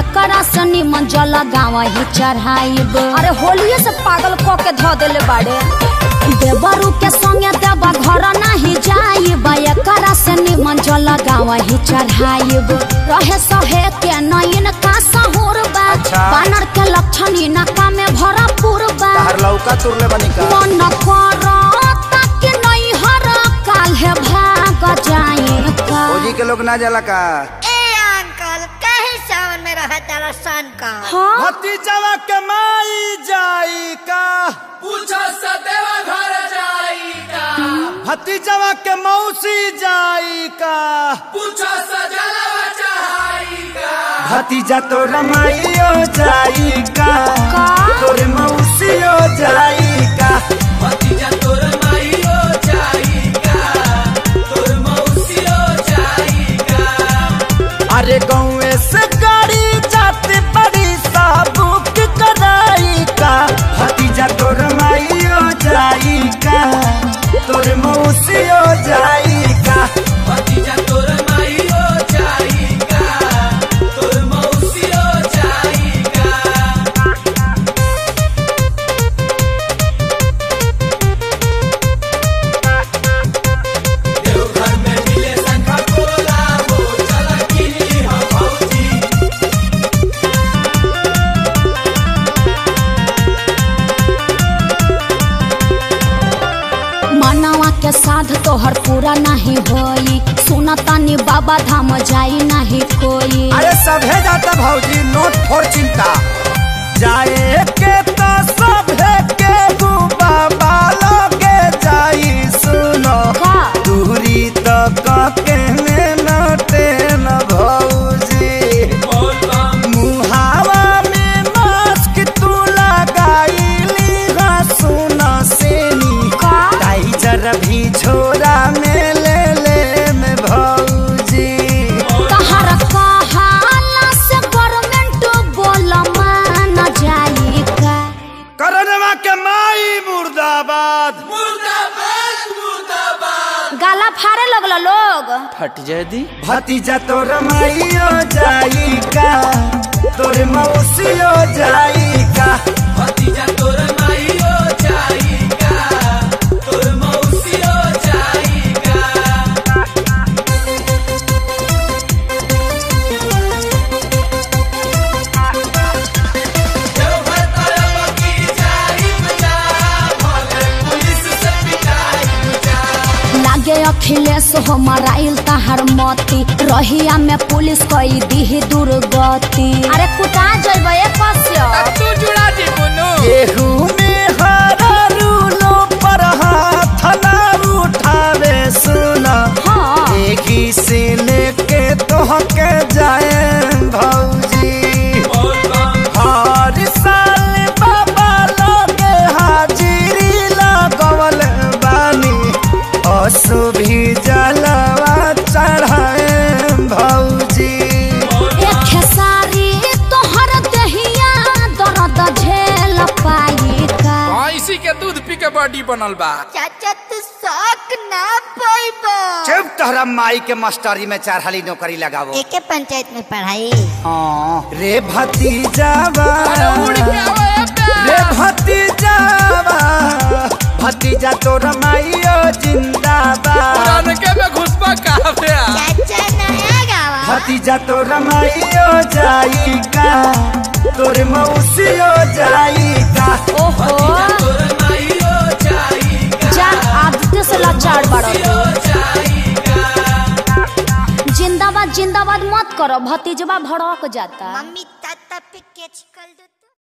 एकरा से निमन जल गाँव ही चढ़ाइब अरे होलिये से पागल क के ध देले बाड़े देवरू के संगे देवा घर नहीं जाइब एकरा से निमन जल गाँव ही चढ़ाइब रहे सहे के नयन का सहूर बा अच्छा। बानर के लक्षण इनका में भरपूर बा तहर लौका तुरले बनी का मन करता कि नहीं हर काल्हे भाग जाए का फौजी के लोग ना जाला का ए अंकल काहे सावन में रहा तारा सन का हाँ भतीजवा के माई जाई का पूछो सदैव घर जाइका भतीजवा के मौसी जाई का पूछो सजलवा चढ़ाइका भतीजा तो रमाइयो जाई का का? तोर मौसियो जाई का भतीजा तोर माइयो जाइका तोर मौसियो जाइका अरे गाँव से गाड़ी जाते बड़ी साबुक कराई का भतीजा तोर माइयो जाई का तोर मौसियो जाई का भतीजा तोर माइयो जाइका तोर मौसियो जाइका देवघर में मिले शंखा पोला हो चला किनी हम भौजी मनवा के साध तोहर पूरा नहीं होई सुना तानी बाबा धाम जाई नहीं कोई अरे सभे जाता भौजी नोट फोर चिंता जाए के तो सभे के बाबा लोगे जाई सुनो का दूरी तो के नटे न भौजी बोल बम मुहावा में मास्क तू लगाईली हा सुना सेनी का टाइजर भी छोरा में ले ले में भौजी तहर कहाला से गवर्नमेंट बोल मान जाई का करनवा के माई मुर्दाबाद मुर्दाबाद मुर्दाबाद गाला फाड़े लगल लोग भतीजा तोर माइयो जाई का तोर मौसियो जाई का भतीजा तोर माइयो जाइका तोर मौसियो जाइका देवघर तरफ की जाइब जा भले पुलिस से पिटाइब जा लागे अखिलेश हो मराइल तहर मती रहिया में पुलिस कई दी दुर्गति अरे कुटा जइब एक तू जुड़ा दी बुनु केहू में हरा रूलो पर हाथ ना उठावे सुना हाँ एही से लेके तोहके जाए भौजी बोल बम हर साल बाबा लोगे हाजिरी लगवल बानी असु भी जलवा चढ़ाए भौजी एक खेसारी तोहर दहिया दर्द झेल पाई का भैंसी के दूध पी के बॉडी बनल बा चाचा तू शौक ना पाइबो चुप तोहरा माई के मास्टरी में चार हाली नौकरी लगावो एके पंचायत में पढ़ाई हाँ, रे भतीजावा उड़ के आवे रे भतीजावा भतीजा तोर माइयो जिंदाबाद पुरान के में घुसपा काफे चाचा नया गावा भतीजा तोर माइयो जाई का तोर मौसियो जाई का ओहो तोर माइयो जाइका जा आदित्य से लाचार बड़ो जाइका जिंदाबाद जिंदाबाद मत करो भतीजवा भड़क जाता मम्मी